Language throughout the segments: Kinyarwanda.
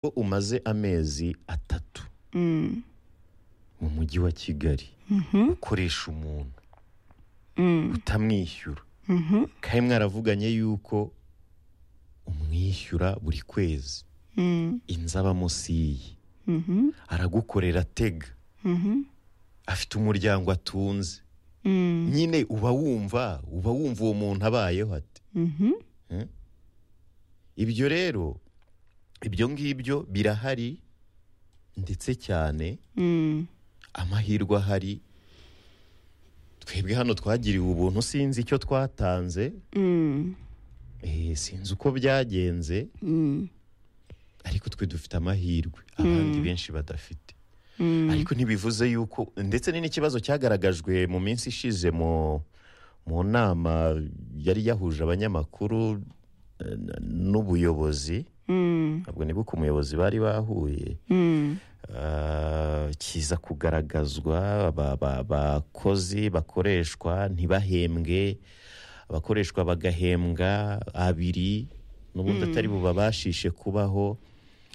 ko umaze amezi atatu mu mujyi wa kigali ukoresha umuntu utamwishyura kandi mwaravuganye yuko umwishyura buri kwezi inzu abamo si iye aragukorera atega afite umuryango atunze nyine uba wumva uba wumva uwo muntu abayeho ate ibyo rero ibyo ngibyo birahari ndetse cyane amahirwe ahari twebwe hano twagiriwe ubuntu sinzi icyo twatanze eh, sinzi uko byagenze ariko twe dufite amahirwe abandi benshi badafite ariko ntibivuze yuko ndetse ni n'ikibazo cyagaragajwe mu minsi ishize mu mu nama yari yahuje abanyamakuru eh, n- n'ubuyobozi ntabwo nibuka umuyobozi bari bahuye Ah, kiza kugaragazwa aba- aba- abakozi bakoreshwa ntibahembwe abakoreshwa bagahembwa abiri n'ubundi atari bubabashishe kubaho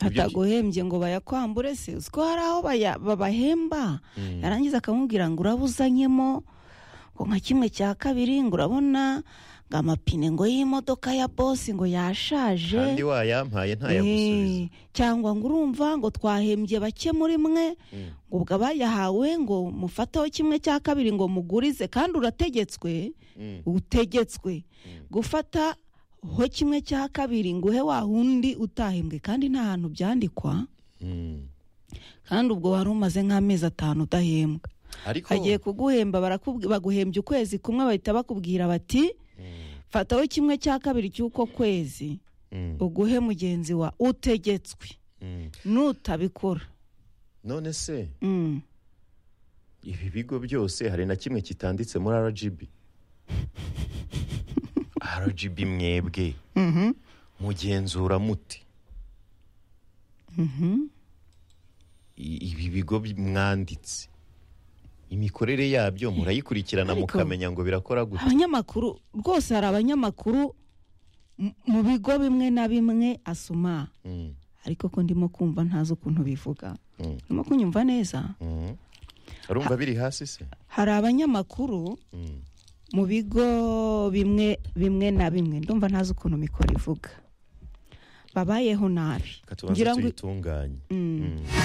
Ibyo- ataguhembye ngo bayakwambure se uzi ko hari aho baya- babahemba yarangiza akamubwira ngo urabuzanyemo ngo nka kimwe cya kabiri ngo urabona ngo amapine ngo y'imodoka ya bosi ngo yashaje kandi wayampaye ntayagusubiza Eh, cyangwa ngo urumva ngo twahembye bake muri mwe ngo ubwo abayahawe ngo mufateho kimwe cya kabiri ngo mugurize kandi urategetswe Mm. utegetswe gufata ho kimwe cya kabiri ngo uhe wa wundi utahembwe kandi nta hantu byandikwa Mm. kandi ubwo wari umaze nk'amezi atanu udahembwa ariko hagiye kuguhemba barakubwi- baguhembye ukwezi kumwe bahita bakubwira bati fataho kimwe cya kabiri cy'uko kwezi Mm. uguhe mugenzi wa utegetswe Mm. nutabikora none se Mm. ibi bigo byose hari na kimwe kitanditse muri rgb rgb mwebwe mugenzura muti I- ibi bigo bi- mwanditse imikorere yabyo murayikurikirana Ariko- mukamenya ngo birakora gute abanyamakuru rwose hari abanyamakuru m- mu bigo bimwe na bimwe asoma Mm, ariko ko ndimo kumva ntazi ukuntu bivuga Mm. ndimo kunyumva neza mm. urumva biri hasi se hari abanyamakuru Mm, mu bigo bimwe bimwe na bimwe ndumva ntazi ukuntu mikoro ivuga babayeho nabi ka tubanze ngira ngo tuyitunganye Mm.